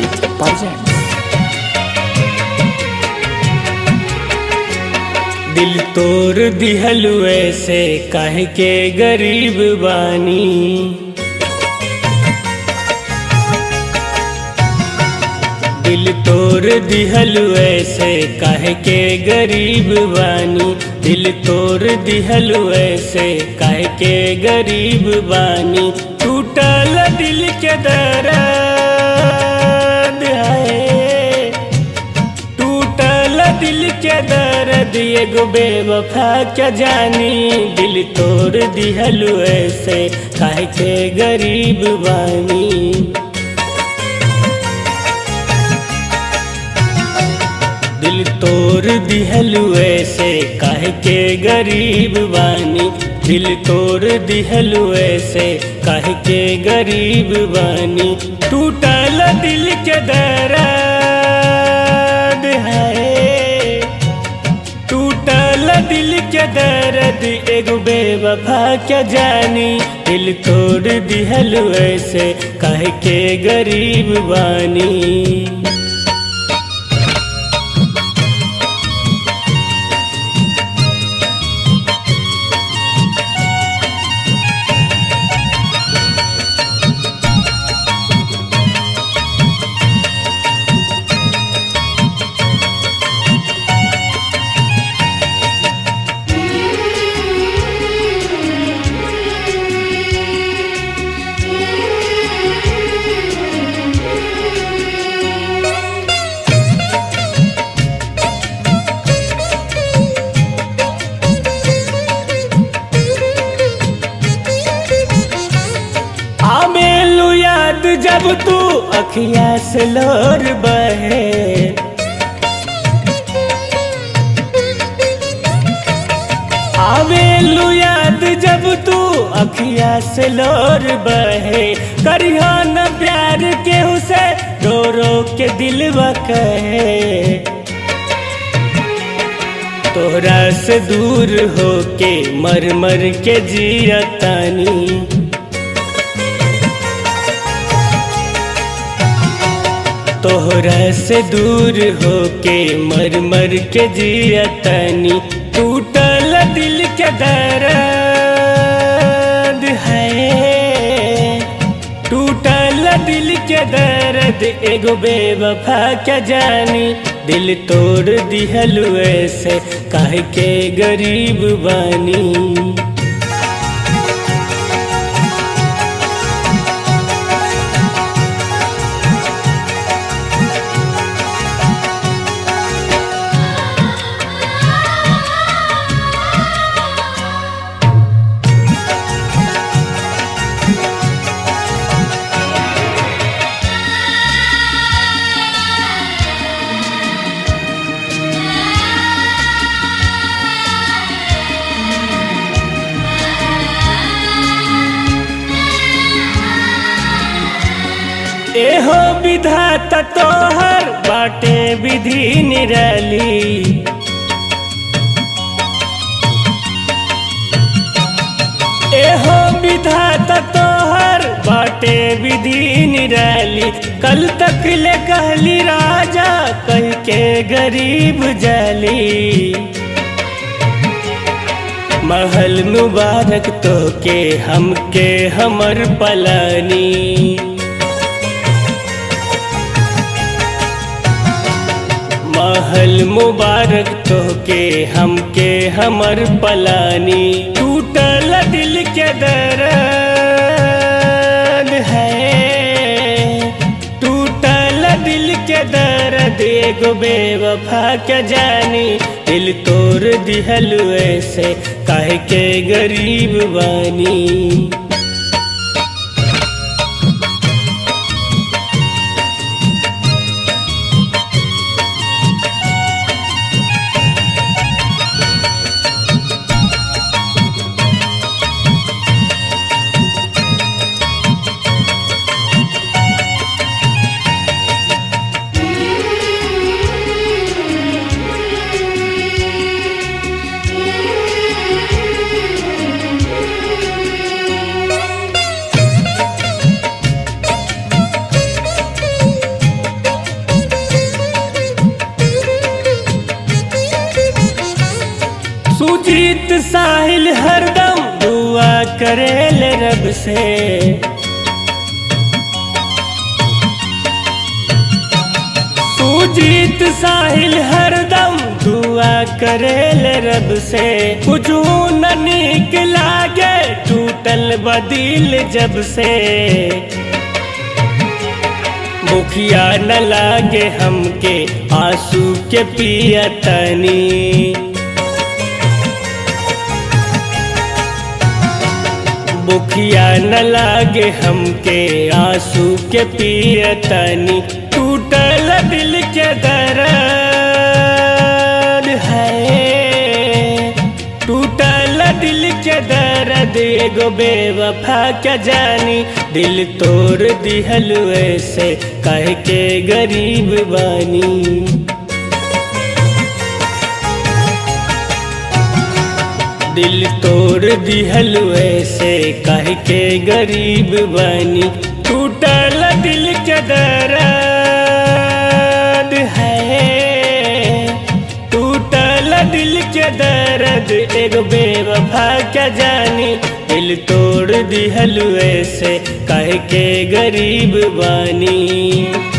Music presents. दिल तोर दिहलु ऐसे काहे के गरीब बानी दिल तोर दिहलु ऐसे काहे के गरीब बानी दिल तोर दिहलु ऐसे काहे के गरीब बानी टूटल दिल के दर्द है टूटल दिल के दर्द एगो बेवफा क्या जानी दिल तोड़ दिहलु ऐसे काहे के गरीब बानी दिल तोड़ दिहलु ऐसे काहे के गरीब बानी दिल तोड़ दिहलु ऐसे काहे के गरीब बानी टूटल दिल के दर्द है टूटल दिल के दर्द एगो बेवफा क्या जानी दिल तोड़ दिहलु ऐसे काहे के गरीब बानी आमेलू याद जब तू अखिया से लोर बहे आवेलू याद जब तू अखिया से लोर बहे करिया न प्यार केहू से रो रो के दिल कहे तोहरा से दूर होके मर मर के जियतानी तोहरा से दूर होके मर मर के जियतनी टूटल दिल के दर्द है टूटल दिल के दर्द एगो बेवफा क्या जानी दिल तोड़ दिहलु ऐसे काहे के गरीब बानी एहो विधाता तोहर बाटे विधि निरली एहो विधाता तोहर बाटे विधि निरली कल तक ले कहली राजा कह के गरीब जली महल मुबारक तो के हमके हमर पलानी महल मुबारक तोहके हमके हमर पलानी टूटल दिल के दर्द है टूटल दिल के दर्द एगो बेवफा क्या जानी दिल तोड़ दिहलु ऐसे काहे के गरीब बानी सुजीत साहिल हरदम दुआ करेल रब से सुजीत साहिल हरदम दुआ करेल रब से कुछ न नीक लागे टूटल बदिल जब से मुखिया न लागे हमके आंसू के पिया तनी बुखिया न लागे हमके आंसू के पिया तनी टूटल दिल के दर्द है टूटल दिल के दर्द एगो बेवफा के जानी दिल तोड़ दिहल ऐसे कह के गरीब बानी दिल तोड़ दिहल ऐसे कह के गरीब बानी टूटल दिल के दर्द है टूटल दिल के दर्द एगो बेवफा के जानी दिल तोड़ दिहल ऐसे कह के गरीब बानी